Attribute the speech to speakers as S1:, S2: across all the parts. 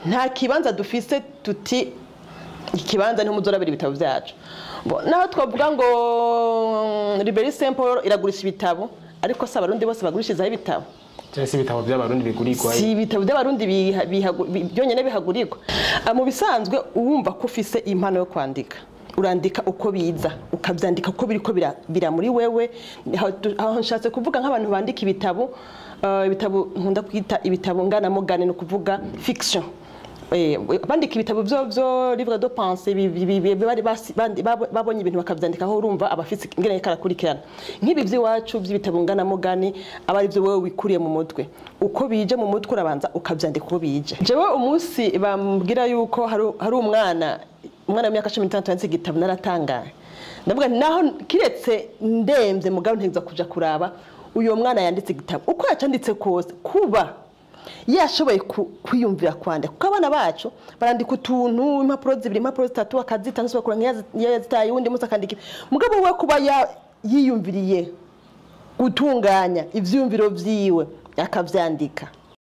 S1: nta kibanza dufise tuti ikibanza niho muzorabira ibitabo byacu Bo, naho twavuga ngo liberi saint paul iragurisha ibitabo ariko si abarundi bose bagurishirizaho ibitabo
S2: cyangwa se ibitabo by'abarundi bigurirwa
S1: si ibitabo by'abarundi biha- bihagu- bi- byonyine bihagurirwa Ah, mu bisanzwe wumva ko ufise impano yo kwandika urandika uko biza ukabyandika uko biri ko bira- bira muri wewe Aho tu- aho nshatse kuvuga nk'abantu bandika ibitabo ah, ibitabo nkunda kwita ibitabo nganamugani ni ukuvuga fiction Eh, bandika ibitabo byo byo livre de pensée bi- bi- bi- bari basi- bandi- babo- babonye ibintu bakabyandikaho urumva abafite ingene karakurikirana nk'ibi by'iwacu by'ibitabo nganamugani aba ari byo wowe wikuriye mu mutwe uko bije mu mutwe urabanza ukabyandika uko bije jewe umunsi bambwira yuko hari hari umwana umwana w'imyaka cumi n'itandatu yanditse igitabo naratangaye ndavuga nti naho kiretse ndemvye mugabo ntegeza kuja kuraba uyo mwana yanditse igitabo uko yacanditse kose kuba yashoboye ku- kwiyumvira kwandika kuko abana bacu barandika utuntu impapuro zibiri impapuro zitatu akazita nsobakura nk'iyo yazitaye uwundi munsi akandika mugabo we kuba ya- yiyumviriye gutunganya ivyiyumviro vyiwe akavyandika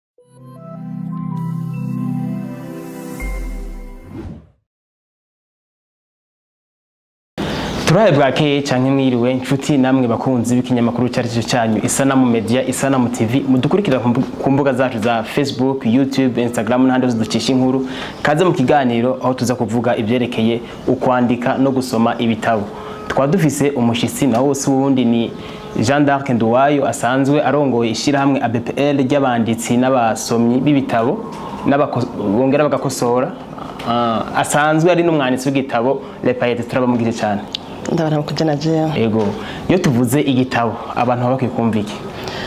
S2: turaye bwakeye cyane mwiriwe inshuti namwe bakunzi b'ikinyamakuru cyari cyo cyanyu isanamu media isanamu tv mudukurikira ku mbu- ku mbuga zacu za facebook youtube instagram n'ahandi hose ducisha inkuru kaze mu kiganiro aho tuza kuvuga ibyerekeye ukwandika no gusoma ibitabo twaba dufise umushitsi nawo wose wundi ni jean d'arc nduwayo asanzwe arongoye ishyirahamwe abpl ry'abanditsi n'abasomyi b'ibitabo n'abako- bongera bagakosora Ah, asanzwe ari n'umwanditsi w'igitabo lepayete turabamugije cyane
S1: ndabona kuja na jewe
S2: ego iyo tuvuze igitabo abantu baba bakwiye kumva iki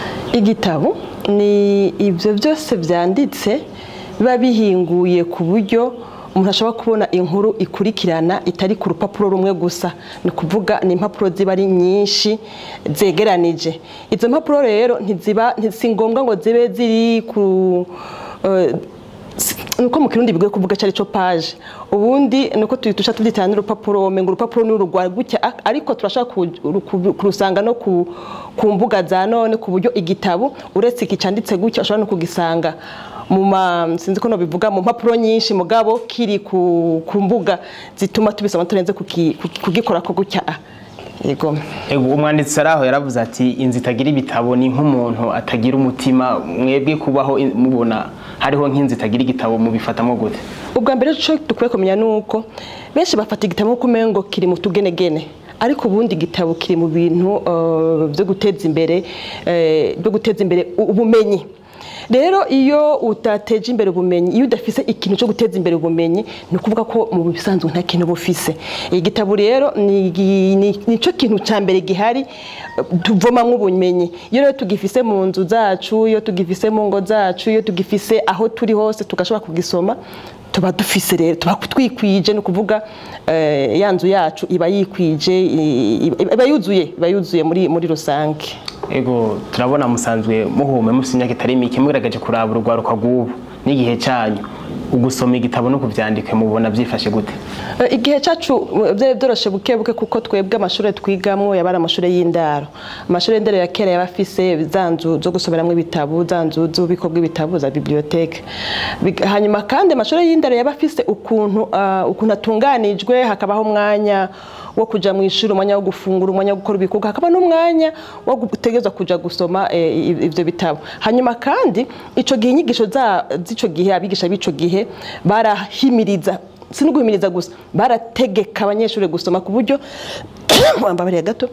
S1: igitabo ni ibyo byose byanditse biba bihinguye ku buryo umuntu ashobora kubona inkuru ikurikirana itari ku rupapuro rumwe gusa ni ukuvuga ni impapuro ziba ari nyinshi zegeranije izo mpapuro rero ntiziba si ngombwa ngo zibe ziri ku eh, si- nuko mu kirundi bigoye kuvuga cyari cyo page ubundi nuko tuyitusha tubyitana n'urupapuro menga urupapuro ni urugwa gutya a- ariko turashaka ku- ku- kurusanga no ku, ku mbuga za none ku buryo igitabo uretse iki cyanditse gutya ushobora no kugisanga mu ma sinzi ko bivuga mu mpapuro nyinshi mugabo kiri ku, ku mbuga zituma tubisoma turenze kuki- kuki- kugikora ko gutya ah. yego
S2: ego umwanditsi ari aho yaravuze ati inzu itagira ibitabo ni nk'umuntu atagira umutima mwebwe kubaho in- mubona hariho nk'inzu itagira igitabo mubifatamo gute
S1: ubwa mbere cyo dukwiye kumenya ni uko benshi bafata igitabo nk'uko umengo kiri mu tugenegene ariko ubundi igitabo kiri mu bintu eh, byo guteza imbere eh, byo guteza imbere u- ubumenyi rero iyo utateje imbere ubumenyi iyo udafise ikintu cyo guteza imbere ubumenyi ni ukuvuga ko mu bisanzwe nta kintu uba ufise igitabo rero ni igi- ni- nicyo kintu cya mbere gihari eh, tuvomamwo ubumenyi iyo rero tugifise mu nzu zacu iyo tugifise mu ngo zacu iyo tugifise aho turi hose tugashobora kugisoma tuba dufise rero tuba twikwije ni ukuvuga eh, ya nzu yacu iba yikwije i- i- iba yuzuye iba yuzuye muri muri rusange
S2: ego turabona musanzwe muhume mufite imyaka itari mike mugaragaje kuraba urugwaruka rw'ubu n'igihe cyanyu ugusoma igitabo no kubyandika mubona byifashe gute
S1: Eh, igihe cyacu eh, byari byoroshe buke buke kuko twebwe amashuri twigamwo yaba ari amashuri y'indaro amashuri y'indaro ya kera yaba afise za nzu zo gusomeramo ibitabo za nzu z'ububiko bw'ibitabo za biblioteke Big- hanyuma kandi amashuri y'indaro yaba afise ukuntu ah, ukuntu atunganijwe hakabaho umwanya wo kuja mu ishuri umwanya wo gufungura umwanya wo gukora ibikorwa hakaba n'umwanya wo gutegerezwa kuja gusoma eh, i- ivyo bitabo hanyuma kandi ico gihe inyigisho za- z'ico gihe abigisha b'ico gihe barahimiriza si no guhimiriza gusa barategeka abanyeshuri gusoma ku buryo wambabariye gato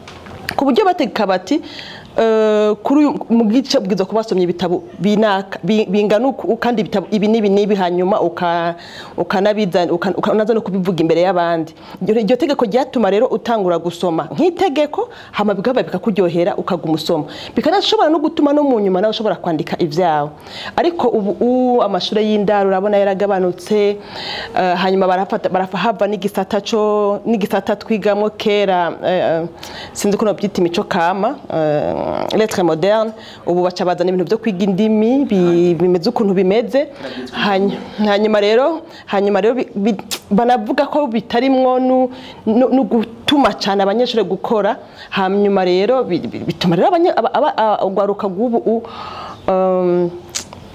S1: ku buryo bategeka bati eh, kuri uyu mu gice bwiza kuba basomye ibitabo binaka bi- bingana uku kandi ibitabo ibi n'ibi n'ibi hanyuma uka- ukanabiza uka- ukanaza no kubivuga imbere y'abandi iryo iryo tegeko ryatuma rero utangura gusoma nk'itegeko hama bigaba bikakuryohera ukaguma usoma bikanashobora no gutuma no mu nyuma nawe ushobora kwandika ibyawe ariko ubu ubu amashuri y'indaro urabona yaragabanutse eh, hanyuma barafata barahava n'igisata cyo n'igisata twigamo kera eh, sinzi ko nobyita imico kama eh, lettre moderne ubu baca bazana ibintu byo kwiga indimi bi- bimeze ukuntu bimeze Hany- hanyuma rero hanyuma rero bi- bi- banavuga ko bitarimwo nu- nu nu gutuma cyane abanyeshuri gukora hanyuma rero bi- bi- bituma rero abanye- aba- aba- aba- urwaruka rw'ubu um,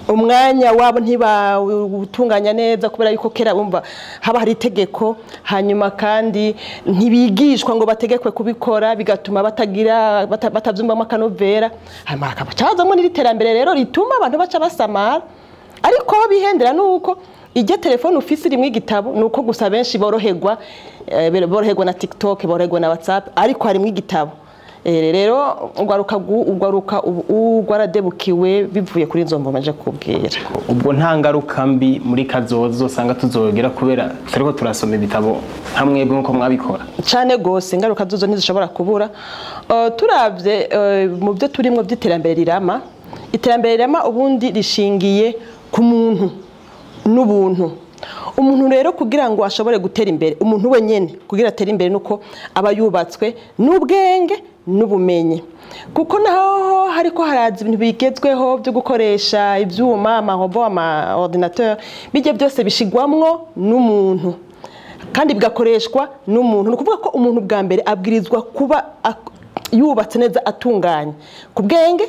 S1: umwanya wabo ntibawutunganya neza kubera yuko kera bumva haba hari itegeko hanyuma kandi ntibigishwa ngo bategekwe kubikora bigatuma batagira bata- batavyumvamo akanovera hanyuma hakabaca hazamo n'iri terambere rero rituma abantu baca basamara ariko aho bihendera ni uko ijya telefone ufise irimo igitabo ni uko gusa benshi boroherwa eh, boroherwa na tiktok boroherwa na whatsapp ariko harimo igitabo Eh, rero ugwaruka gu- ugwaruka ubu rwaradebukiwe bivuye kuri izo mvuma nje kubwira
S2: ubwo nta ngaruka mbi muri kazoza usanga tuzogera kubera turiko turasoma ibitabo hamwe nk'uko mwabikora
S1: cyane gose ingaruka zuzo ntizishobora kubura Eh, turavye eh, mu byo turimwo by'iterambere rirama iterambere rirama ubundi rishingiye ku muntu n'ubuntu umuntu rero kugira ngo ashobore gutera imbere umuntu wenyene kugira atere imbere nuko aba yubatswe n'ubwenge n'ubumenyi kuko naho hariko haraza ibintu bigezweho byo gukoresha ivyuma amarobo ama ordinateur bijye byose bishigwamwo n'umuntu kandi bigakoreshwa n'umuntu ni ukuvuga ko umuntu bwa mbere abwirizwa kuba ak- yubatse neza atunganye ku bwenge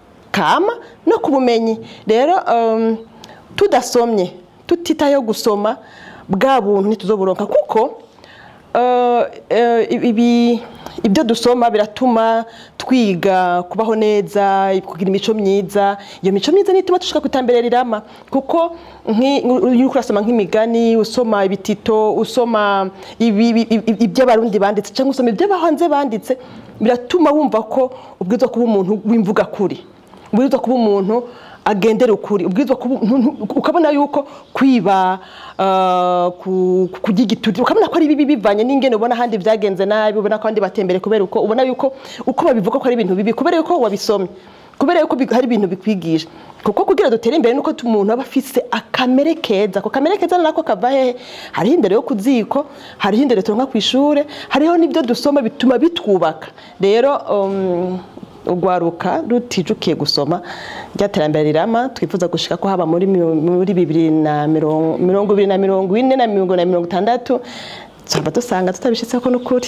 S1: kama no ku bumenyi rero um, tudasomye tutitayeho gusoma bwa buntu ntituzoburonka kuko uh, uh, ibi ibyo dusoma biratuma twiga kubaho neza kugira imico myiza iyo mico myiza nituma dushika ku iterambere rirama kuko nki- iyo uriko urasoma nk'imigani usoma ibitito usoma ibi- ibi- ibi- ibyo abarundi banditse cyangwa usoma ibyo abahanze banditse biratuma wumva ko ubwirizwa kuba umuntu w'imvuga kuri ubwirizwa kuba umuntu agendera ukuri ubwirizwa kuba umuntu- ukabona yuko kwiba uh, ku- kurya igituri ukabona ko ari bibi bivanye n'ingene ubona ahandi byagenze nabi ubona ko abandi batembere kubera uko ubona yuko uko babivuga ko ari ibintu bibi kubera yuko wabisomye kubera yuko bi- hari ibintu bikwigisha kuko kugira dutere imbere nuko tu- umuntu aba afise akamere keza ako kamere keza nako kava hehe hariho indero yo ku ziko hariho indero turonka ku ishure hariho n'ibyo dusoma bituma bitwubaka rero um, urwaruka rutijukiye gusoma ryaterambere rirama twifuza gushika ko haba muri mi- muri bibiri na mirongo mirongo ibiri na mirongo ine na mirongo na mirongo itandatu twaba dusanga tutabishitseko n'ukuri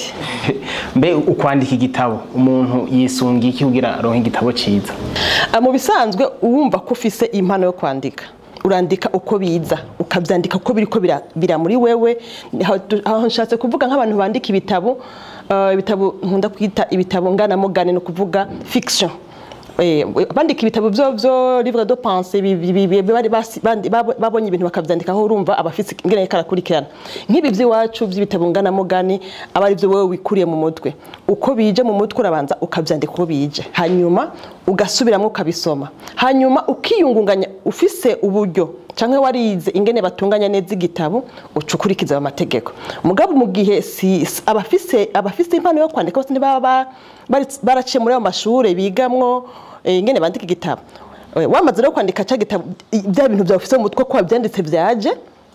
S2: mbe ukwandika igitabo umuntu yisunga iki kugira aronke igitabo ciza
S1: Ah, mu bisanzwe wumva ko ufise impano yo kwandika urandika uko biza ukabyandika uko biriko bira, bira muri wewe Aho tu- aho nshatse kuvuga nk'abantu bandika ibitabo ah, ibitabo nkunda kwita ibitabo nganamugani ni ukuvuga fiction Eh, bandika ibitabo byo byo livre de pensée bi- bi- bi- bi- bari basi- bandi- babo- babonye ibintu bakavyandikaho urumva abafise ingene karakurikirana nk'ibi by'iwacu by'ibitabo nganamugani aba ari byo wowe wikuriye mu mutwe uko bije mu mutwe urabanza ukabyandika uko bije hanyuma ugasubiramo ukabisoma hanyuma ukiyungunganya ufise uburyo canke warize ingene batunganya neza igitabo uca ukurikiza ayo mategeko mugabo mu gihe si si- abafise abafise impano yo kwandika bose ntibaba ba- bari- baraciye muri ayo mashure bigamwo eh, ingene bandika igitabo Eh, wamaze rero kwandika ca gitabo i- bya bintu byawe ufise mu mutwe ko wabyanditse vyaje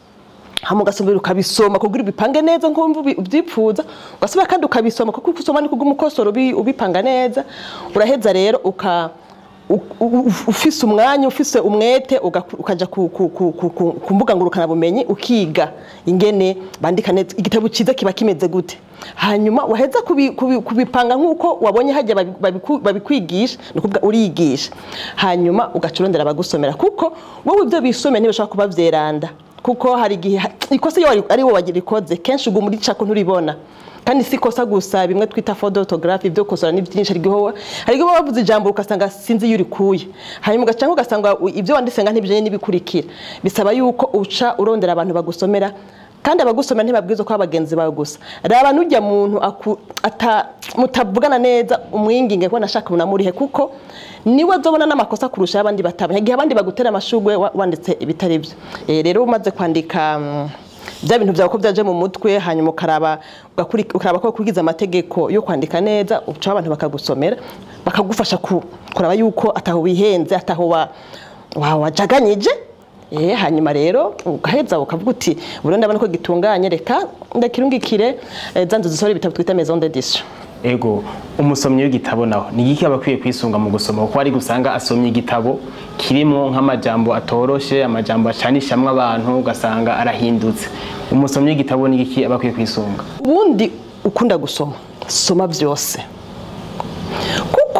S1: hama ugasubira ukabisoma kugira ubipange neza nkumva ubi- ubyipfuza ugasubira kandi ukabisoma kuko usoma ni kubw'umukosoro ubi- ubipanga neza uraheza rero uka u- u- u- ufise umwanya ufise umwete uga- ukaja ku- ku- ku- ku- ku- ku mbuga ngurukanabumenyi ukiga ingene bandika neza igitabo cyiza kiba kimeze gute hanyuma waheza kubi- kubi- kubipanga nk'uko wabonye hajya babi- babiku- babikwigisha ni ukuvuga uriyigisha hanyuma ugaca urondera abagusomera kuko wowe ibyo bisomeye ntibishobora kuba vyeranda kuko hari igihe ikosa iyo wari- ari wowe wagirikoze kenshi uguma uricako nturibona kandi si ikosa gusa bimwe twita fode orthographe ibyo gukosora ni byinshi hari igihe wowe- hari igihe uba wavuze ijambo ugasanga sinzi iyo urikuye hanyuma ugaca ugasanga u- ibyo wanditse nga ntibijanye n'ibikurikira bisaba yuko uca urondera abantu bagusomera kandi abagusomera ntibabwirizwa ko ari bagenzi bawe gusa raba n'ujya muntu aku- ata- mutavugana neza umwinginge ko nashaka munamurihe kuko niwe azobona n'amakosa kurusha abandi batabona igihe abandi bagutera amashugwe wa- wanditse ibitari byo Eh, rero umaze kwandika mm, bya bintu byawe ko byaje mu mutwe hanyuma ukaraba ugakuri- ukaraba ko ukurikiza amategeko yo kwandika neza ucaho abantu bakagusomera bakagufasha ku- kuraba yuko ataho wihenze ataho wa- wa- wajaganyije Eh, hanyuma rero ugaheza ukavuga uti burundu ndabona ko gitunganye reka ndakirungikire eh, za nzu zisohora ibitabo twita maison d'édition
S2: ego umusomyi w'igitabo nawe ni iki aba akwiye kwisunga mu gusoma kuko hari gusanga asomye igitabo kirimo nk'amajambo atoroshe amajambo acanishamwo abantu ugasanga arahindutse umusomyi w'igitabo ni iki aba akwiye kwisunga
S1: ubundi ukunda gusoma soma byose kuko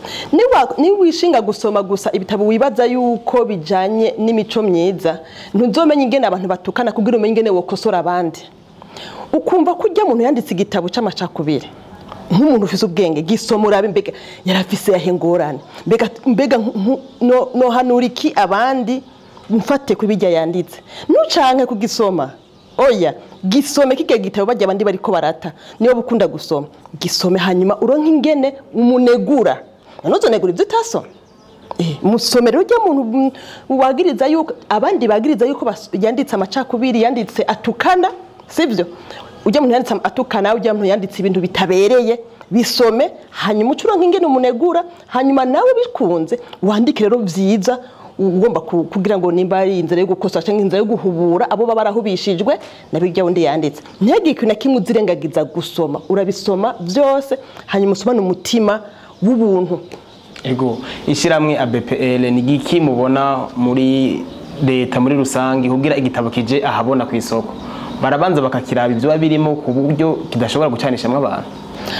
S1: niba niba wishinga gusoma gusa ibitabo wibaza yuko bijanye n'imico myiza ntuzomenya ingene abantu batukana kugira umenye ingene wokosora abandi ukumva ko ujya muntu yanditse igitabo c'amacakubiri nk'umuntu ufise ubwenge gisoma urabe mbega yarafise yahe ngorane mbega mbega nku- no- nohanura iki abandi mfate ku bijya yanditse nucanke kugisoma oya gisome kige gitabo bajya abandi bariko barata niyo bukunda gusoma gisome hanyuma uronke ingene umunegura nanuzonegura ibyo utasoma Eh, musomero ujya muntu mm, wagiriza yuko abandi bagiriza yuko bas- yanditse amacakubiri yanditse atukana sibyo ujya muntu yanditse atukana ujya muntu yanditse ibintu bitabereye bisome hanyuma ucuronka ingene umunegura hanyuma nawe bikunze wandike rero byiza ugomba ku- kugira ngo nimba ari inzira yo gukosora cyangwa inzira yo guhubura abo baba barahubishijwe na bijya wundi yanditse ntihagire ikintu na kimwe uzirengagiza gusoma urabisoma byose hanyuma usomane umutima w'ubuntu
S2: ego ishyirahamwe ABPL ni giki mubona muri leta muri rusange kugira igitabo kije ahabona ku isoko barabanza bakakiraba ibyo biba birimo ku buryo kidashobora gucanishamwo abantu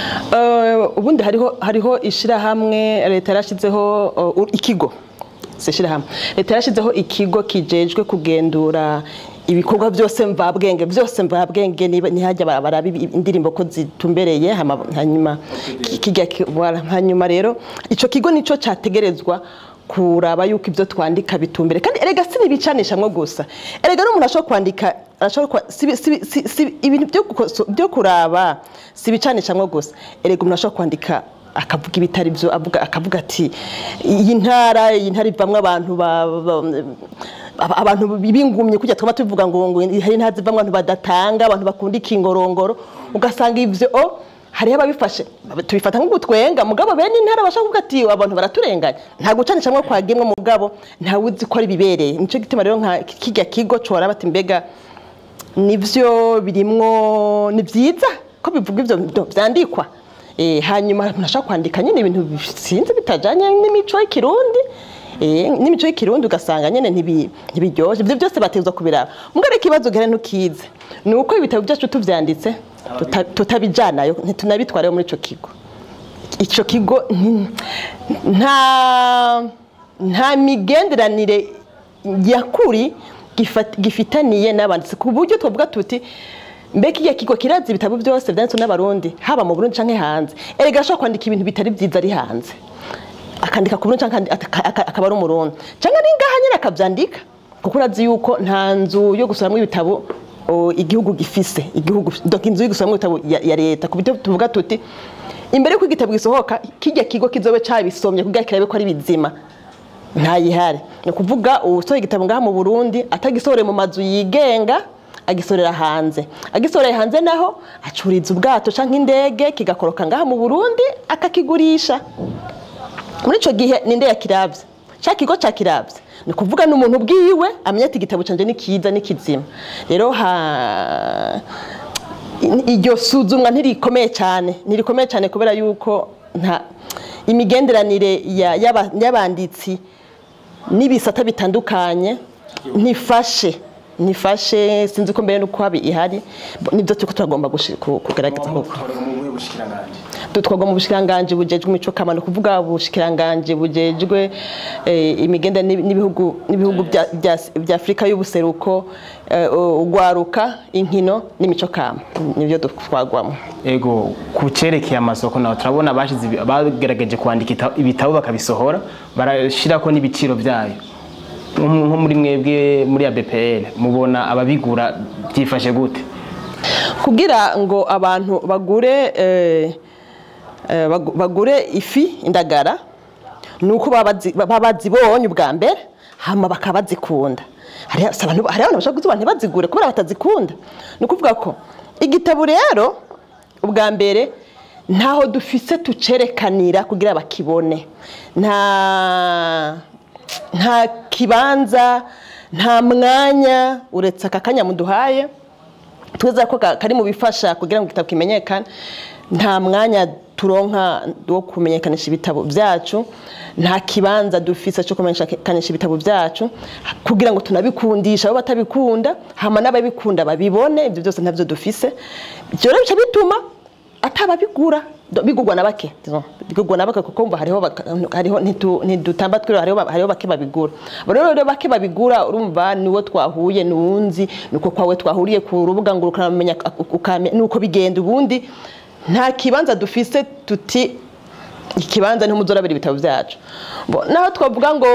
S1: Eh, ubundi hariho hariho ishirahamwe leta yarashizeho uh, ikigo si ishirahamwe leta yarashizeho ikigo kijejwe kugendura ibikorwa byose mvabwenge byose mvabwenge niba- ntihajya bara- baraba ibi- indirimbo ko zitumbereye hama- hanyuma ki- kijya ki- wala- hanyuma rero ico kigo nico categerezwa kuraba yuko ibyo twandika bitumbere kandi erega si nibicanishamwo gusa erega n'umuntu ashobora kwandika arashobora kwa- si- si- si- si- ibintu byo gukoso- byo kuraba si ibicanishamwo gusa erega umuntu ashobora kwandika akavuga ibitari byo avuga akavuga ati iyi ntara iyi ntara ivamwo abantu ba- ba- aba- abantu b'ingumye kujya twaba tuvuga ngo ngo hari intara zivamwo abantu badatanga abantu bakunda ikingorongoro ugasanga ivyo o hariho ababifashe tubifata nk'ugutwenga mugabo bene intara bashaka kuvuga ati abantu baraturenganya nta gucanishamwo kwagemwe mugabo ntawe uzi ko ari bibereye nico gituma rero nka kijya kigo cora bati mbega nivyo birimwo ni byiza ko bivuga ivyo byo vyandikwa eh hanyuma umuntu ashaka kwandika nyine ibintu sinzi bitajanye n'imico y'ikirundi eh n'imico y'ikirundi ugasanga nyene ntibi- ntibiryoshye ibyo byose batezwa kubiraba mugare ikibazo gihari ntukize ni uko ibitabo byacu tuvyanditse tuta- tutabijanayo ntitunabitwarayo muri ico kigo icyo kigo nti- nta nta migenderanire yakuri gifa- gifitaniye n'abanditsi ku buryo twavuga tuti mbega iyo kigo kirazi ibitabo byose byanditswe n'abarundi haba mu burundi canke hanze erega ashobora kwandika ibintu bitari byiza ari hanze akandika ku burundi canke andi- aka- aka- akaba ari umurundi canke ari ngaha nyine akavyandika kuko urazi yuko nta nzu yo gusoramwo ibitabo o, igihugu gifise igihugu donc inzu yo gusoramwo ibitabo ya, ya leta ku buryo tuvuga tuti imbere yuko igitabo gisohoka kijya kigo kizobe cabisomye kugira kirabe ko ari bizima ntayihari ni ukuvuga usohoye igitabo ngaha mu burundi atagisohoreye mu mazu yigenga agisorera hanze agisoreye hanze naho acuriza ubwato canke indege kigakoroka ngaha mu burundi akakigurisha muri ico gihe ninde yakiravye ca kigo cakiravye ni kuvuga n'umuntu bwiwe amenya ati igitabo canje ni kiza ni kizima rero ha iryo suzumwa ntirikomeye cyane ntirikomeye cyane kubera yuko nta imigenderanire ya- y'aba- y'abanditsi n'ibisata bitandukanye ntifashe nifashe sinzi ko mbere nuko habi ihari nibyo turiko turagomba gushi- ku- kugerageza koko dutwarwa mu bushikiranganje bujejwe imico kamano kuvuga ubushikiranganje bujejwe eh, imigenda n'ibi- n'ibihugu n'ibihugu bya- bya- bya Afrika y'ubuseruko eh, ugwaruka inkino n'imico kama nibyo dutwarwamo
S2: ego ku cerekeye amasoko naho turabona bashize ibi- bagerageje kwandika ita- ibitabo bakabisohora barashirako n'ibiciro byayo nko nko muri mwebwe muri ya BPL mubona ababigura byifashe gute
S1: kugira ngo abantu bagure eh, eh, bagu- bagure ifi indagara ni uko baba bazi- baba bazibonye ubwa mbere hama bakaba bazikunda hariho si abantu hariho abantu bashaka kuziba ntibazigure kubera batazikunda ni ukuvuga ko igitabo rero ubwa mbere ntaho dufise tucerekanira kugira bakibone nta nta kibanza nta mwanya uretse aka kanya muduhaye tweza ko ka- kari mu bifasha kugira ngo igitabo kimenyekane nta mwanya turonka wo kumenyekanisha ibitabo byacu nta kibanza dufise cyo kumenyekanisha ibitabo byacu kugira ngo tunabikundisha abo batabikunda hama n'ababikunda babibone ibyo byose ntabyo dufise ibyo rero bica bituma atababigura do- bigurwa na bake disons, bigurwa na bake kuko umva hariho baka- hariho ntitu- ntidutamba twiro hariho ba- hariho bake babigura Abo rero rero bake babigura urumva niwo twahuye nuwunzi nuko kwawe twahuriye ku rubuga ngo ukamenya ukamenya nuko bigenda ubundi nta kibanza dufise tuti ikibanza niho muzorabira ibitabo byacu Bo, naho twavuga ngo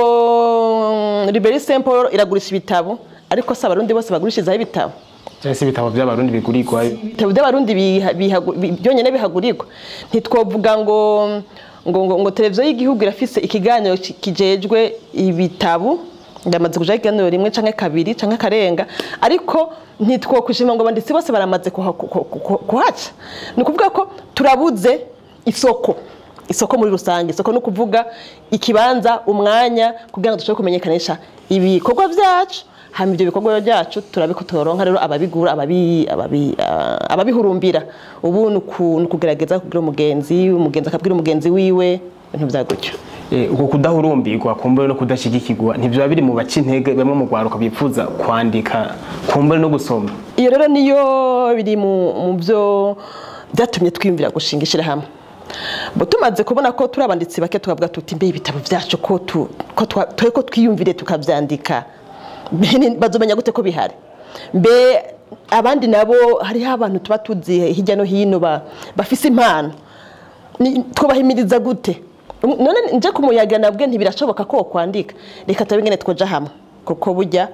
S1: Liberi Saint Paul iragurisha ibitabo ariko si abarundi bose bagurishirizaho ibitabo
S2: cyangwa se ibitabo by'abarundi bigurirwayo
S1: ibitabo by'abarundi biha- bihagu- bi- byonyine bihagurirwa ntitwovuga ngo ngo ngo, ngo televiziyo y'igihugu irafise ikiganiro ki- kijejwe ibitabo ndamaze kuja ikiganiro rimwe canke kabiri canke karenga ariko ntitwokwishima ngo abanditsi bose baramaze kuha- ku- ku- ku- kuhaca ni ukuvuga ko turabuze isoko isoko muri rusange isoko ni ukuvuga ikibanza umwanya kugira ngo dushobore kumenyekanisha ibikorwa byacu hama ibyo bikorwa byacu turabiko turonka rero ababigura ababi- ababi- ah, ababihurumbira ubu ni uku- ni ukugerageza kubwira umugenzi umugenzi akabwira umugenzi wiwe ibintu bya gutyo
S2: Eh, uko kudahurumbirwa kumbure no kudashigikirwa ntibyoba biri mu baca intege bamwe mu rwaruka bifuza kwandika kumbure no gusoma
S1: iyo rero niyo biri mu mu byo byatumye twiyumvira gushinga ishyirahamwe bo tumaze kubona ko turi abanditsi bake tukavuga tuti mbe ibitabo byacu ko tu- ko twa- twe ko twiyumvire tukabyandika Mbe ni- bazomenya gute ko bihari mbe abandi nabo hariho abantu tuba tuzi hirya no hino ba- bafise impano Ni- twubahimiriza gute Um, none nje kumuyaga nabwe ntibirashoboka ko kwandika reka turabe ingene twoja hamwe kuko burya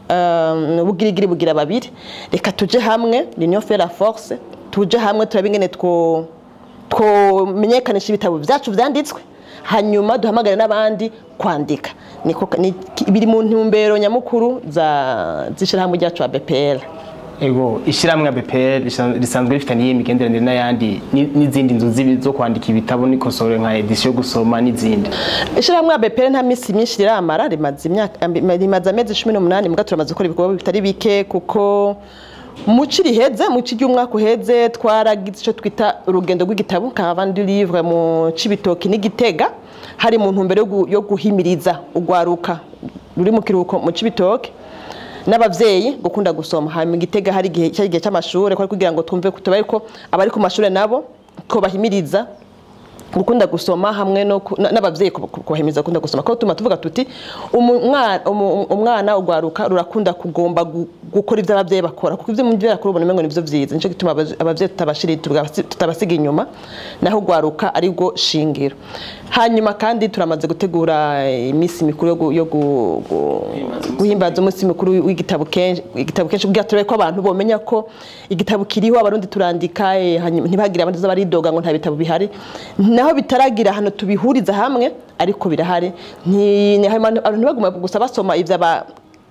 S1: um, bugirigiri bugira babiri reka tuje hamwe l'union fait la force tuje hamwe turabe ingene two twomenyekanisha ibitabo byacu byanditswe hanyuma duhamagare n'abandi kwandika niko ni- biri mu ntumbero nyamukuru za z'ishyirahamwe ryacu wa BPR
S2: ego ishyirahamwe BPR risan- risanzwe rifitaniye imigenderanire n'ayandi ni- n'izindi nzu zibi- zo kwandika ibitabo n'ikosoro nka edisiyo gusoma n'izindi
S1: ishyirahamwe ya BPR nta minsi myinshi riramara rimaze imyaka rimaze amezi cumi n'umunani muga turamaze gukora ibikorwa bitari bike kuko mu ci riheze mu ci ry'umwaka uheze twaragize icyo twita urugendo rw'igitabo caravane du livre mu cibitoki n'igitega hari mu ntumbero yo gu- yo guhimiriza urwaruka ruri mu kiruhuko mu cibitoki n'abavyeyi gukunda gusoma hanyuma igitega hari igihe cyari igihe cy'amashuri ko kugira ngo twumve tubaye ko abari ku mashuri nabo ko bahimiriza gukunda gusoma hamwe no ku- na- n'abavyeyi ku- ku- kubahimiriza gukunda gusoma ko tuma tuvuga tuti umwana umwana ugwaruka rurakunda kugomba gu- gukora ivyo abavyeyi bakora kuko ivyo muvyeyi akora ubona umengo nivyo vyiza nico gituma abavye- abavyeyi tutabashiri tugabasi- tutabasiga inyuma naho ugwaruka ari rwo shingiro hanyuma kandi turamaze gutegura iminsi mikuru yo gu- yo gu- gu- guhimbaza umunsi mukuru w'igitabo kenshi igitabo kenshi kugira turabe ko abantu bomenya ko igitabo kiriho abarundi turandika eh, hanyuma ntibagire abandi baridoga ngo nta bitabo bihari naho bitaragira hano tubihuriza hamwe ariko birahari Nti- ni- abantu abantu ntibaguma gusa basoma ivy'aba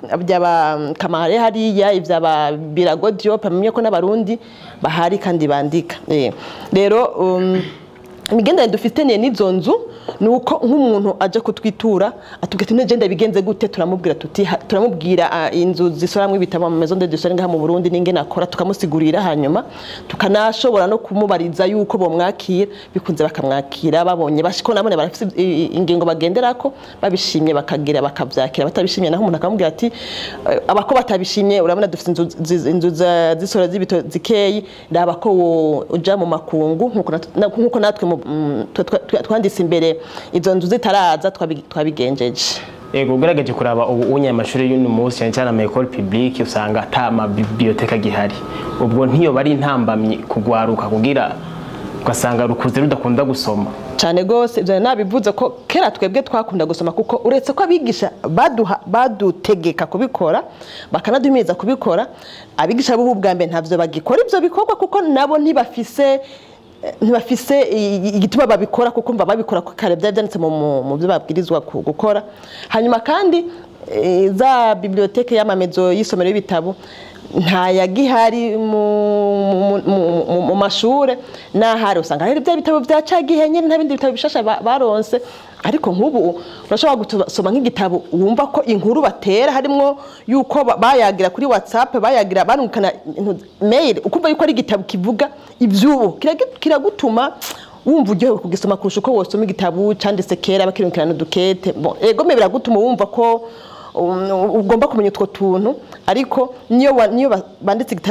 S1: byaba kamare hariya ivy'aba birago diop amenye ko n'abarundi bahari kandi bandika Eh, rero um, imigenderanire dufitaniye n'izo nzu ni uko nk'umuntu aje kutwitura atubwira ati nagenda bigenze gute turamubwira tuti ha- turamubwira ah, inzu zisoramwo ibitabo mu maison d'édition ngaha mu Burundi n'ingene akora tukamusigurira hanyuma tukanashobora no kumubariza yuko bomwakira bikunze bakamwakira babonye bashiko nabone barafite i- i- ingingo bagenderako babishimye bakagira bakavyakira batabishimye naho umuntu akamubwira ati eh, abako batabishimye urabona dufite inzu zi- inzu za- z'isoro z'ibito zikeyi raba ko wo- uja mu makungu nkuko nat- na- nkuko natwe mu- mm, twa- twa- twanditse imbere izo nzu zitaraza twabi- twabigenjeje
S2: ego ugerageje kuraba ubu unye amashuri y'uno munsi cyane cyane ama école publique usanga ata ama biblioteka gihari ubwo ntiyo bari intambamyi kugwaruka kugira ugasanga rukuze rudakunda gusoma
S1: cyane rwose ibyo nabivuze ko kera twebwe twakunda gusoma kuko uretse ko abigisha baduha badutegeka kubikora bakanaduhimiriza kubikora abigisha b'ubu bwa mbere ntabyo bagikora ibyo bikorwa kuko nabo ntibafise ntibafise i- igituma babikora kuko mba babikora ko kare byari byanditse mu- mu mu byo babwirizwa ku- gukora hanyuma kandi eh, za biblioteke y'amamezo y'isomero y'ibitabo nta yagihari mu, mu, mu, mu, mu mashure n'ahari usanga hari bya bitabo bya cagihe nyine nta bindi bitabo bishasha ba- baronse ariko nk'ubu urashobora gusoma nk'igitabo wumva ko inkuru batera harimwo yuko ba- bayagira kuri whatsapp bayagira barungikana intu- mail ukumva yuko ari igitabo kivuga ivy'ubu Kiragi- kiragutuma wumva uryohewe kugisoma kurusha uko wosoma igitabo canditse kera bakirungikana udukete Bon, ego me biragutuma wumva ko um, ugomba kumenya utwo tuntu ariko niyo wa- niyo ba- banditse igitabo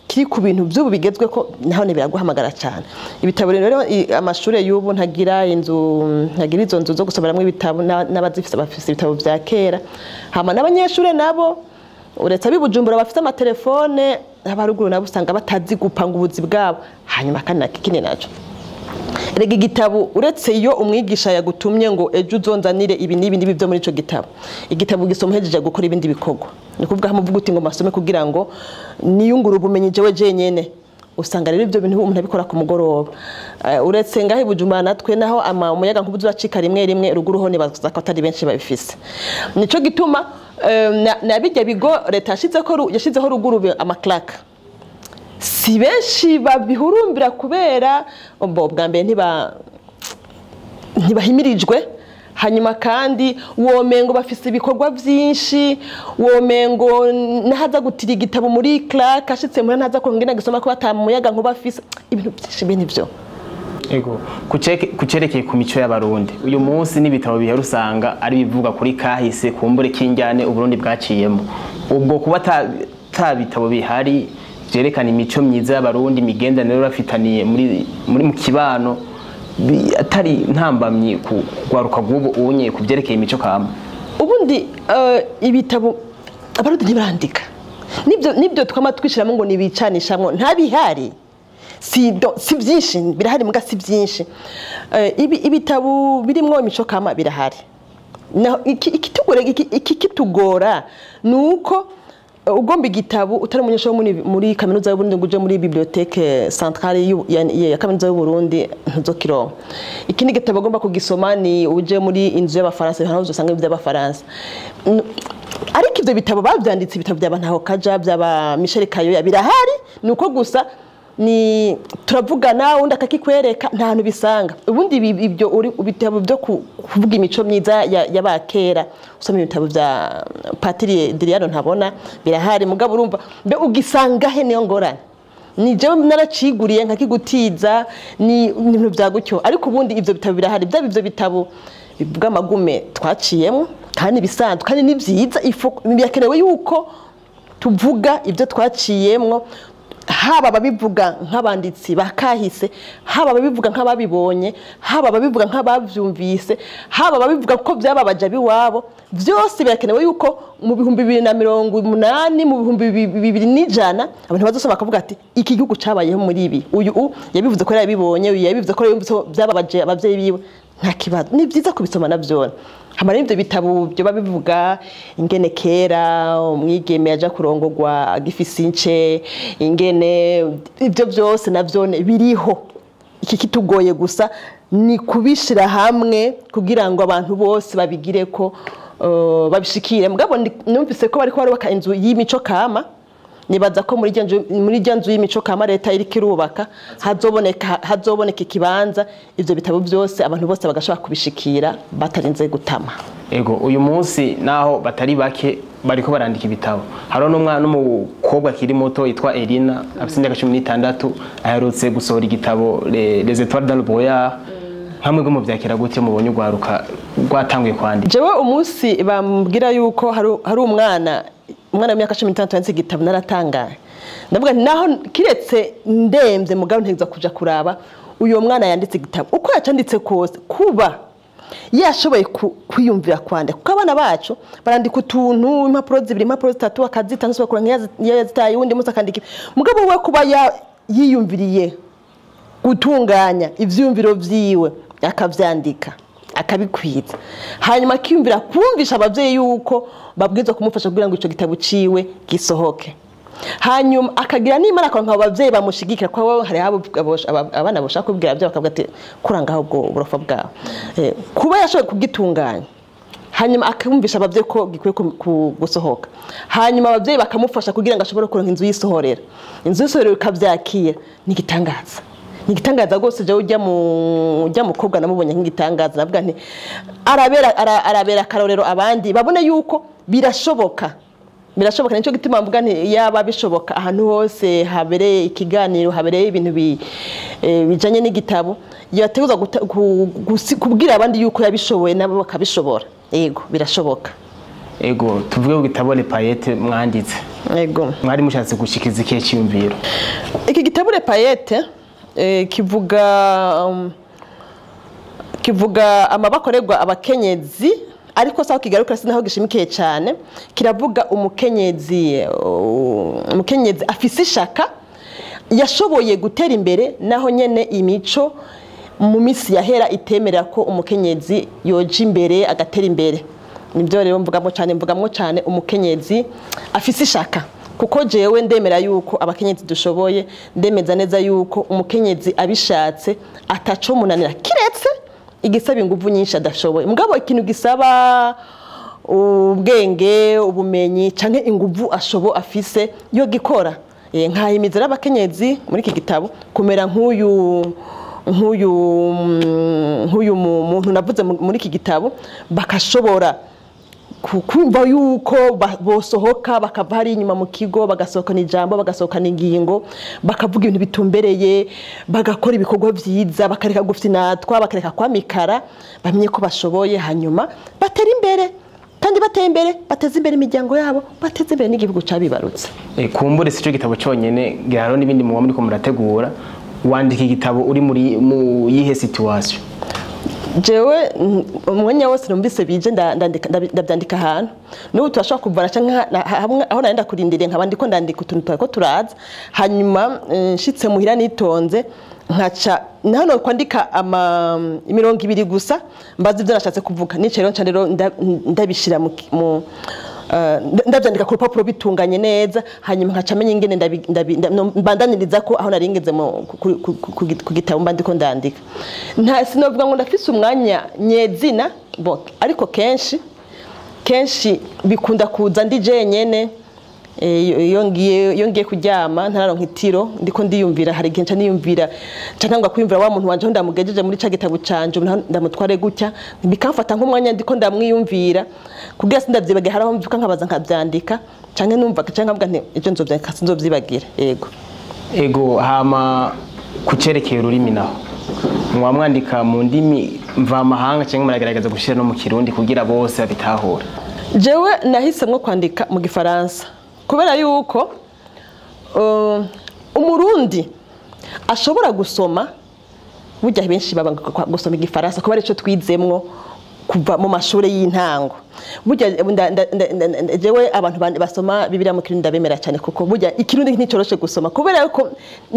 S1: kiri ku bintu by'ubu bigezwe ko naho biraguhamagara cyane ibitabo rero i- amashuri y'ubu ntagira inzu ntagira izo nzu zo gusomeramo ibitabo na- n'abazifite bafite ibitabo bya kera hama n'abanyeshuri nabo uretse abibujumbura bafite amatelefone abaruguru nabo usanga batazi gupanga ubuzi bwabo hanyuma kandi nakikini naco rega igitabo uretse iyo umwigisha yagutumye ngo ejo uzonzanire ibi n'ibi n'ibi byo muri ico gitabo igitabo gisoma uhejeje gukora ibindi bikorwa ni kuvuga muvuga uti ngo masome kugira ngo niyungure ubumenyi jewe jenyene usanga rero ibyo bintu umuntu abikora ku mugoroba Eh, uretse ngaho ibujumbura natwe naho ama umuyaga nkubu uracika rimwe rimwe ruguru ho nibaza ko atari benshi babifise nico gituma eh, na- na bijya bigo leta yashizeho ru- yashizeho ruguru bi- amaklaka si benshi babihurumbira kubera bo bwa mbere ntiba ntibahimirijwe hanyuma kandi womengo bafise ibikorwa byinshi womengo nahaza gutira igitabo muri clark ashitse muri ntaza kongera gisoma ko batamuyaga nkuba afise ibintu byinshi bene ibyo
S2: Ego kuceke- kucerekeye ku mico y'abarundi uyu munsi n'ibitabo bihera usanga ari bivuga kuri kahise kumbure k'injyane uburundi bwaciyemo ubwo kuba ta ta bitabo bihari vyerekana imico myiza y'abarundi imigenderanire bafitaniye muri muri mu kibano bi- atari ntambamye ku rwaruka rw'ubu unye ku vyerekeye imico kama
S1: ubundi eh, ibitabo abarundi ntibarandika nibyo nibyo twama twishiramo ngo nibicanishamwo ntabihari si do- si byinshi birahari muga si byinshi Eh, ibi ibitabo birimwo imico kama birahari naho iki- ikitugora iki- iki kitugora ni uko eh, ugomba igitabo utari umunyeshuri wo muri, muri kaminuza y'uburundi ngo uje muri bibliothèque centrale y'u- ya, ya kaminuza y'uburundi ntuzokironka ikindi gitabo agomba kugisoma ni uje muri inzu y'abafaransa hano uzosanga iby'abafaransa Mm, ariko ibyo bitabo babyanditse ibitabo byaba ntaho kaja byaba Michel Kayoya birahari ni uko gusa ni turavugana undi akakikwereka nta hantu bisanga ubundi ibi- ibyo uri ibitabo byo ku- kuvuga imico myiza ya- y'abakera usoma ibitabo bya patiri diriyano ntabona birahari mugabo urumva mbe ugisanga he niyo ngorane ni jewe naraciguriye nkakigutiza ni ni ibintu bya gutyo ariko ubundi ibyo bitabo birahari byaba ibyo bitabo bivuga amagume twaciyemo kandi bisanzwe kandi ni byiza ifo- birakenewe yuko tuvuga ibyo twaciyemwo haba ababivuga nk'abanditsi ba kahise haba ababivuga nk'ababibonye haba ababivuga nk'ababyumvise haba ababivuga ko byababaje abiwabo byose birakenewe yuko mu bihumbi bibiri na mirongo umunani mu bihumbi bibi- bibiri n'ijana abantu bazosoma bakavuga ati iki gihugu cyabayeho muri ibi uyu u yabivuze ko yabibonye uyu yabivuze ko yumvise ko byababaje ababyeyi biwe nta kibazo ni byiza kubisoma nabyo hama n'ibyo bitabo byoba bivuga ingene kera umwigeme yaja kurongorwa agifise ince ingene ibyo byose navyo biriho iki kitugoye gusa ni kubishira hamwe kugira ngo abantu bose babigire ko uh, babishikire mugabo ndi- numvise ko bariko barubaka inzu y'imico kama nibaza ko muri rya nzu- muri rya nzu y'imico kama leta iriko irubaka hazoboneka hazoboneka ikibanza ivyo bitabo byose abantu bose bagashobora kubishikira batarinze gutama
S2: Ego uyu munsi naho batari bake bariko barandika ibitabo hariho n'umwana n'umukobwa akiri muto yitwa Elina afite imyaka cumi n'itandatu aherutse gusohora igitabo Le- Les Étoiles dans le Brouillard hamwe bwo mu vyakira gute mubonye urwaruka rwatanguye kwandika
S1: jewe umunsi bambwira yuko hari hari umwana umwana w'imyaka cumi n'itandatu yanditse igitabo naratangaye ndavuga nti naho kiretse ndemvye mugabo ntegeza kuja kuraba uyu mwana yanditse igitabo uko yacanditse kose kuba yashoboye ku- kwiyumvira kwandika kuko abana bacu barandika utuntu impapuro zibiri impapuro zitatu akazita ngasubira nk'iyo yazitaye uwundi munsi akandika ibi. mugabo we kuba ya- yiyumviriye gutunganya ivyumviro vyiwe akavyandika akabikwiza hanyuma akiyumvira kumvisha abavyeyi yuko babwirizwa kumufasha kugira ngo ico gitabo ciwe gisohoke hanyuma akagira n'imana akaronka abo bavyeyi bamushigikira kuko abo hari abo abo- aba- abana bashaka kubwira abavyeyi bakavuga ati kurangaho ubwo burofa bwawe Eh, kuba yashoboye kugitunganya hanyuma akumvisha abavyeyi ko gikwiye ku- ku- gusohoka hanyuma abavyeyi bakamufasha kugira ngo ashobore kuronka inzu yisohorera inzu yisohorera ikavyakira ni igitangaza ni igitangaza rwose jewe ujya mu ujya mukobwa namubonye nk'igitangaza navuga nti arabera ara- arabera akarorero abandi babone yuko birashoboka birashoboka nicyo gituma mvuga nti yaba bishoboka ahantu hose habereye ikiganiro habereye ibintu bi- eh, bijanye n'igitabo yateguza kubwira abandi yuko yabishoboye nabo bakabishobora yego birashoboka
S2: ego tuvuge ku gitabo le payete mwanditse
S1: yego
S2: mwari mushatse gushikiriza ikihe cyiyumviro
S1: iki gitabo le payete eh, kivuga um, kivuga amabakorerwa abakenyezi ariko saho kigarukira sinaho gishimikiye cyane kiravuga umukenyezi uh, umukenyezi afise ishaka yashoboye gutera imbere naho nyene imico mu minsi yahera itemerera ko umukenyezi yoja imbere agatera imbere nibyo rero mvugamo cyane mvugamo cyane umukenyezi afise ishaka kuko jewe ndemera yuko abakenyezi dushoboye ndemeza neza yuko umukenyezi abishatse ataco munanira kiretse igisaba inguvu nyinshi adashoboye mugabo ikintu gisaba ubwenge ubumenyi canke inguvu ashobo afise yo gikora Eh, nkahimizira abakenyezi muri iki gitabo kumera nk'uyu nk'uyu mm, nk'uyu mu- muntu navuze mu- muri iki gitabo bakashobora ku- kumva yuko ba- bosohoka bakava hari inyuma mu kigo bagasohokana ijambo bagasohokana ingingo bakavuga ibintu bitumbereye bagakora ibikorwa byiza bakareka gufinatwa bakareka kwamikara bamenye ko bashoboye hanyuma batera imbere kandi bateye imbere bateze imbere imiryango yabo bateze imbere n'igihugu cyabibarutse
S2: Eh, kumbure si cyo gitabo cyonyine giharo n'ibindi muba muriko murategura wandika igitabo uri muri mu yihe situation
S1: jewe mm, umwanya wose numvise bije nda- ndandika- ndabi- ndabyandika ahantu n'ubu turashobora kuvana canke na- hamwe aho nari ndakurindiriye nkaba ndiko ndandika utuntu twariko turaza hanyuma eh, nshitse muhira nitonze nkaca hano kwandika ama imirongo ibiri gusa mbaza ibyo nashatse kuvuga nicaye rero nca rero nda- ndabishira mu ki- mu eh, ndabyandika ku rupapuro bitunganye neza hanyuma nkaca menya ingene ndabi- ndabi- nda- no- mbandaniriza ko aho nari ngeze mu- ku- ku- ku- ku git- ku gitabo mba ndiko ndandika nta sinovuga ngo ndafise umwanya nyezina bo ariko kenshi kenshi bikunda kuza ndi jenyene eh, iyo- iyo ngiye iyo ngiye kuryama ntararonka itiro ndiko ndiyumvira hari igihe nca niyumvira nca ntangwa kwiyumvira wa muntu wanje aho ndamugejeje muri ca gitabo canje ubu naho ndamutware gutya bikamfata nk'umwanya ndiko ndamwiyumvira kugira sindavyibagira hari aho mvyuka nkabaza nkavyandika canke numva canke nkavuga nti ejo nzovyandika sinzovyibagira yego
S2: ego hama ku cerekeye ururimi naho muba mwandika mu ndimi mvamahanga cyangwa muragerageza gushyira no mu kirundi kugira bose babitahure
S1: jewe nahisemwo kwandika mu gifaransa kubera yuko uh, umurundi ashobora gusoma burya benshi baba gusoma igifaransa kubera ico twizemwo kuva mu mashuri y'intango burya nda- nda- nda- nda- nda- jewe abantu bandi basoma bibiliya mu kirundi ndabemera cyane kuko burya ikirundi nticoroshe gusoma kubera yuko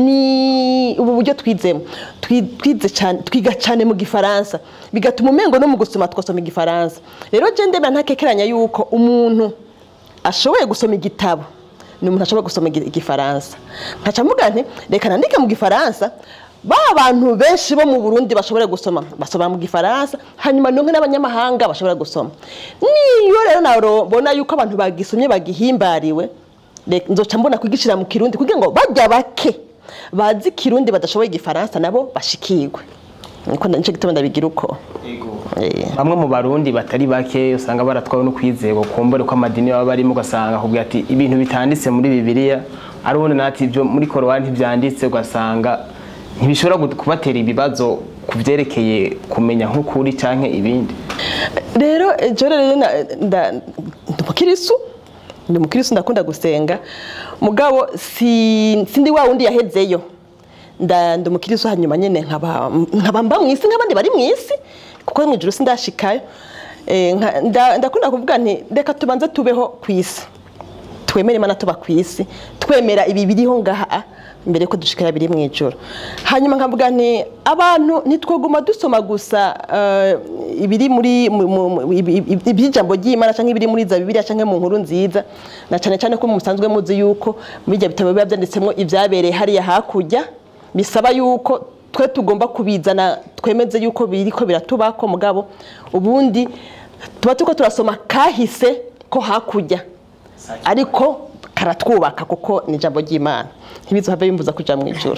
S1: ni ubu buryo twizemo Twi- twize cyane twiga cyane mu gifaransa bigatuma umengo no mu gusoma twasoma igifaransa rero je ndemera ntakekeranya yuko umuntu ashoboye gusoma igitabo ni umuntu ashobora gusoma igi- igifaransa nkaca mvuga nti reka nandike mu gifaransa ba bantu benshi bo mu burundi bashobora gusoma basoma mu gifaransa hanyuma nonke n'abanyamahanga bashobora gusoma niyo rero nabona yuko abantu bagisomye bagihimbariwe reka nzoca mbona kugishira mu kirundi kugira ngo bajya bake bazi kirundi badashoboye igifaransa nabo bashikirwe niko nico gituma ndabigira uko Eh.
S2: bamwe mu barundi batari bake usanga baratwawe no kwizego kumbure ko amadini baba barimo ugasanga akubwira ati ibintu bitanditse muri bibiliya ari ubundi nati ibyo muri korowani ntibyanditse ugasanga ntibishobora gu- kubatera ibibazo ku byerekeye kumenya nk'ukuri cyangwa ibindi
S1: rero ejo rero na- nda- ndi umukirisu ndi umukirisu ndakunda gusenga mugabo si sindi wa wundi yahezeyo nda ndi umukirisu hanyuma nyine nkaba nkaba mba mu isi nk'abandi bari mu isi kuko mu ijuru sindashikayo Eh, nka- nda- ndakunda kuvuga nti reka tubanze tubeho ku isi twemere imana tuba ku isi twemera ibi biriho ngaha mbere yuko dushikira biri mu ijoro hanyuma nkavuga nti abantu ntitwoguma dusoma gusa eh, ibiri muri mu- mu- mu- ibi- ibi- iby'ijambo ry'imana cyangwa ibiri muri za bibiliya cyangwa mu nkuru nziza na cyane cyane ko musanzwe muzi yuko muri ibyo bitabo biba byanditsemo ibyabereye hariya hakurya bisaba yuko twe tugomba kubizana twemeze yuko biriko biratubako mugabo ubundi tuba turiko turasoma kahise ko hakurya ariko karatwubaka kuko ni ijambo ry'imana ntibizohave bimbuza kuja mu ijoro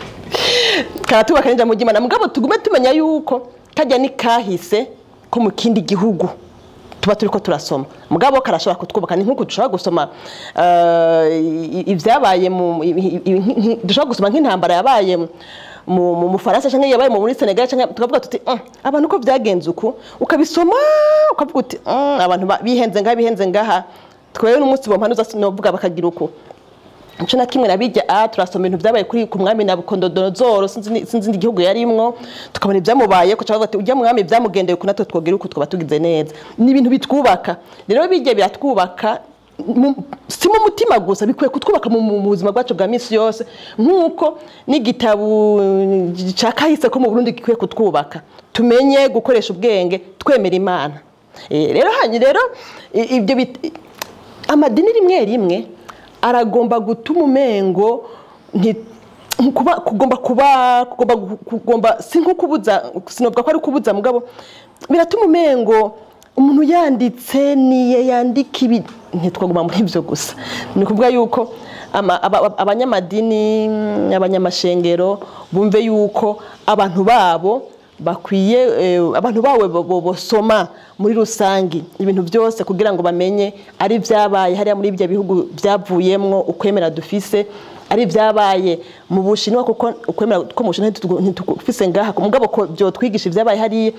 S1: karatwubaka n'ijambo ry'imana mugabo tugume tumenya yuko kajya ni kahise ko mu kindi gihugu tuba turiko turasoma mugabo karashobora kutwubaka ni nk'uko dushobora gusoma eh, i- ibyabaye mu i- i- i- nki- dushobora gusoma nk'intambara yabaye mu mu Bufaransa cyangwa yabaye mu muri Senegal cyangwa tukavuga tuti "Mm, abantu uko byagenze uku ukabisoma ukavuga uti "Mm, abantu ba- bihenze ngaha bihenze ngaha twewe n'umunsi bompanuza sinovuga bakagira uku Ico na kimwe nabijya a turasoma ibintu byabaye kuri ku mwami Nabukondonozoro sinzi ni- sinzi igihugu yarimwo tukabona ibyamubaye ko cyavuga ati ujya mwami byamugendeye ku natwe twogira uku twaba tugize neza ni ibintu bitwubaka rero bijya biratwubaka mu- si mu mutima gusa bikwiye kutwubaka mu mu buzima bwacu bwa misi yose nk'uko n'igitabo cya kahise ko mu Burundi gikwiye kutwubaka tumenye gukoresha ubwenge twemera imana Eh, rero hanyuma rero i- ibyo bit- amadini rimwe rimwe aragomba gutuma umengo nti- kuba kugomba kuba kugomba kugomba si nko kubuza sinovuga ko ari kubuza mugabo biratuma umengo umuntu yanditse niye yandika ibi ntitwaguma muri ibyo gusa ni ukuvuga yuko ama- aba- abanyamadini abanyamashengero bumve yuko abantu babo bakwiye eh, abantu bawe bo- bo- bosoma muri rusangi ibintu byose kugira ngo bamenye ari byabaye hariya muri ibyo bihugu byavuyemwo ukwemera dufise ari byabaye mu bushinwa kuko ukwemera ko mu bushinwa ntitu- ntitufise ngaha mugabo ko byotwigisha ibyabaye hariya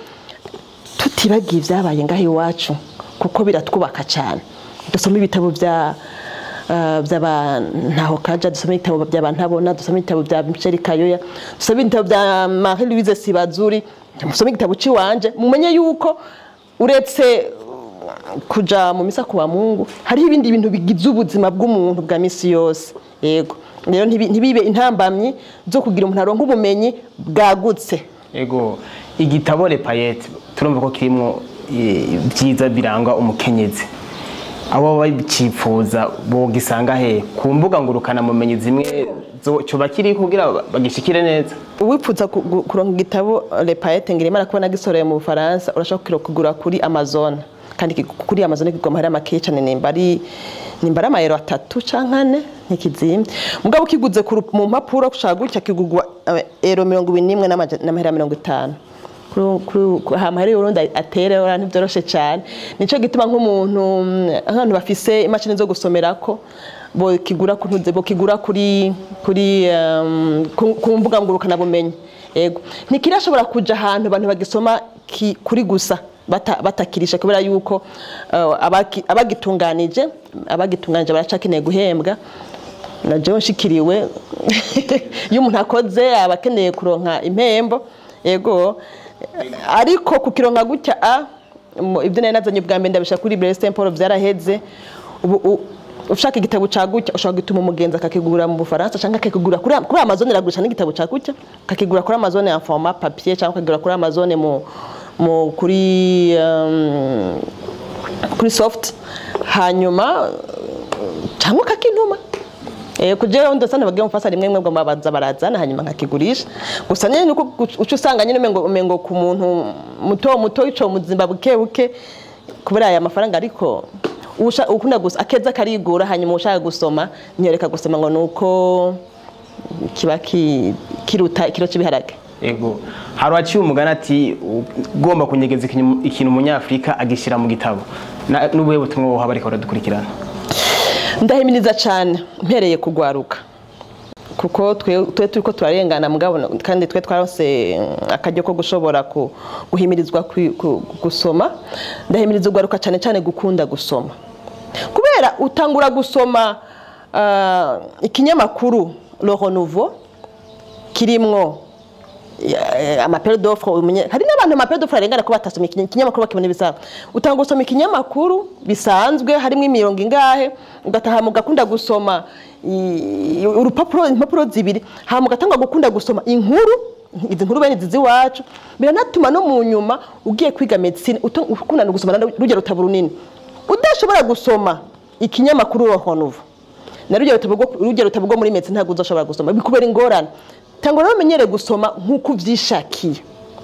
S1: tutibagiye ibyabaye ngaho iwacu kuko biratwubaka cyane dusoma ibitabo bya uh, by'aba ntaho kaja dusoma ibitabo by'aba ntabona dusoma ibitabo bya Michel Kayoya dusoma ibitabo bya Marie Louise Sibazuri dusoma igitabo ciwanje mumenye yuko uretse uh, kuja mu misa kuwa Mungu hariho ibindi bintu bigize ubuzima bw'umuntu bwa misi yose yego rero ntibi- ntibibe intambamyi zo kugira umuntu aronka ubumenyi bwagutse
S2: ego igitabo Le Payette turumva ko kirimo eh, byiza biranga umukenyezi abo babicifuza bogisanga he ku mbuga ngurukana mumenyi zimwe zo- coba kiri kugira bagishikire neza
S1: uwipfuza ku- gu- kuronka igitabo Le Payette ngirimo arakubona gisoreye mu Bufaransa urashobora kugura kuri Amazon kandi ki- kuri Amazon kigoma hari amakeya cyane nimba ari nimba ari amayero atatu canke ane ntikizimye mugabo ukiguze ku ru- mu mpapuro ushaka gutya kigugwa eh, ero mirongo ibiri n'imwe n'amaja- n'amahera mirongo itanu Kuri- kuri- ku- hama hari urundi atere ora ntibyoroshe cyane nico gituma nk'umuntu mm, nk'abantu bafise imashini zo gusomerako bokigura ku ntuze bokigura kuri kuri um, ku, ku mbuga ngurukana bumenyi ego ntikirashobora kuja ahantu abantu bagisoma ki, kuri gusa bata, batakirisha kubera yuko uh, abaki- abagitunganije abagitunganije baracakeneye guhembwa na jewe nshikiriwe iyo umuntu akoze aba akeneye kuronka impembo ego ariko kukironka gutya a mu- ibyo nari nazanye ubwa mbere ndabishaka kuri Blaise Paul byaraheze ubu u- ushaka igitabo ca gutya ushobora gutuma umugenzi akakigura mu Bufaransa cyangwa akakigura kuri kuri Amazon iragurisha n'igitabo ca gutya akakigura kuri Amazon en format papier cyangwa akakigura kuri Amazon mu mu kuri um, kuri soft hanyuma cyangwa kakintuma Eh kujera undi sana bagiye mufasa rimwe mwe babaza barazana hanyuma nkakigurisha gusa nyine nuko ucu usanga nyine umengo umengo ku muntu muto muto ico muzimba buke buke kubera aya mafaranga ariko usha ukunda gusa akeza karigura hanyuma ushaka gusoma nyoreka gusoma ngo nuko kiba ki- kiruta ikiro cy'ibiharage
S2: ego hari uwaciye umugani ati ugomba kunyegeza ikintu ikintu umunyafurika agishyira mu gitabo Na- n'ubuhe butumwa woha bariko baradukurikirana
S1: ndahimiriza cyane mpereye kugwaruka kuko twe twe turiko turarengana mugabo kandi twe twarose mm, akaryo ko gushobora ku- guhimirizwa kwi- ku- gusoma ndahimiriza ugwaruka cyane cyane gukunda gusoma kubera utangura gusoma ah, ikinyamakuru Le Renouveau kirimwo eh, amapere d'offre umenye hari n'abantu amapere d'offre arengana ko batasomye ikinye- ikinyamakuru bakibona ibisanzwe utanga gusoma ikinyamakuru bisanzwe harimo imirongo ingahe ugataha mugakunda gusoma i- urupapuro impapuro zibiri hama ugatanga gukunda gusoma inkuru izi nkuru bene izi iwacu biranatuma no mu nyuma ugiye kwiga medicine uto- ukunda no gusoma na rujya rutabo runini udashobora gusoma ikinyamakuru Le Renouveau na rujya rutabo rwo- rujya rutabo rwo muri medicine ntabwo uzoshobora gusoma bikubera ingorane tangwa rero umenyere gusoma nk'uko ubyishakiye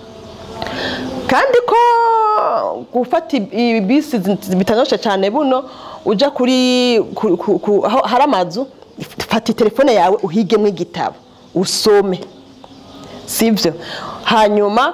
S1: kandi ko gufata i- ibisi zi- bitanyoshe cyane buno uja kuri ku- ku- ku- aho hari amazu fata telefone yawe uhigemo igitabo usome sibyo hanyuma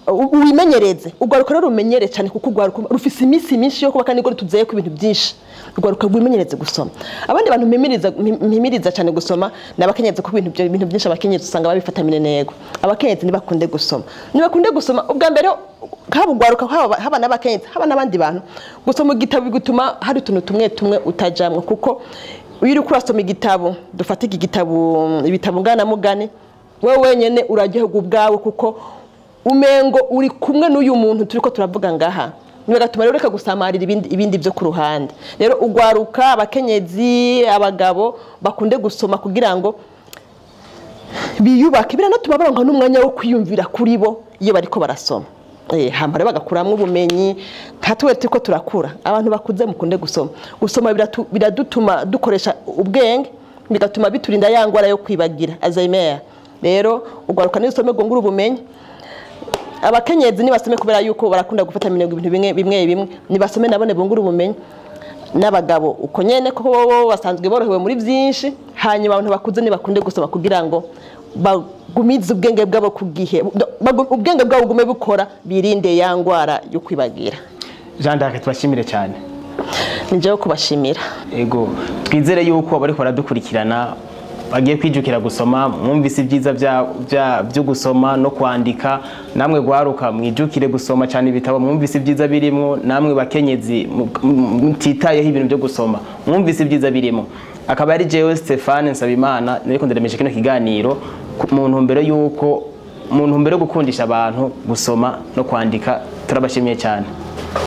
S1: u- wimenyereze urwaruka rero rumenyere cyane kuko urwaruka rufise iminsi myinshi yo kuba kandi ngo tuzeye ko ibintu byinshi urwaruka rwimenyereze gusoma abandi bantu mpimiriza mpimiriza cyane gusoma ni abakenyezi kuko ibintu byo- ibintu byinshi abakenyezi usanga babifata minenego abakenyezi nibakunde gusoma nibakunde gusoma ubwa mbere haba urwaruka haba haba n'abakenyezi haba n'abandi bantu gusoma igitabo bigutuma hari utuntu tumwe tumwe utajamwo kuko iyo uri kurasoma igitabo dufata iki gitabo ibitabo nganamugani wowe wenyine uraryoherwa ubwawe kuko umengo uri kumwe n'uyu muntu turi ko turavuga ngaha bigatuma rero reka gusamarira ibindi, ibindi byo ku ruhande rero ugwaruka abakenyezi abagabo bakunde gusoma kugira ngo biyubake biranatuma baronka n'umwanya wo kwiyumvira kuri bo iyo bariko barasoma Eh, hama rero bagakuramwo ubumenyi nka tuwe turiko turakura abantu bakuze mukunde gusoma gusoma biratu- biradutuma dukoresha ubwenge bigatuma biturinda ya ngwara yo kwibagira alzheimer rero ugwaruka n'isome gongura ubumenyi abakenyezi nibasome kubera yuko barakunda gufata minego ibintu bimwe bimwe bimwe nibasome nabone bungura ubumenyi n'abagabo uko nyene ko bo basanzwe borohewe muri byinshi hanyuma abantu bakuze nibakunde gusoma kugira ngo bagumize ubwenge bwabo ku gihe bagu- ubwenge bwabo bugume bukora birinde ya ngwara yo kwibagira
S2: jean d'arc tubashimire cyane
S1: ni jewe kubashimira
S2: ego twizere yuko abariko baradukurikirana bagiye kwijukira gusoma mwumvise ibyiza bya- bya- byo gusoma no kwandika namwe gwaruka mwijukire gusoma cyane ibitabo mwumvise ibyiza birimo namwe bakenyezi mu- mu- mutitayeho ibintu byo gusoma mwumvise ibyiza birimo akaba ari jewe Stefane Nsabimana nariko ndaremesha kino kiganiro ku- mu ntumbero yuko mu ntumbero yo gukundisha abantu gusoma no kwandika turabashimiye cyane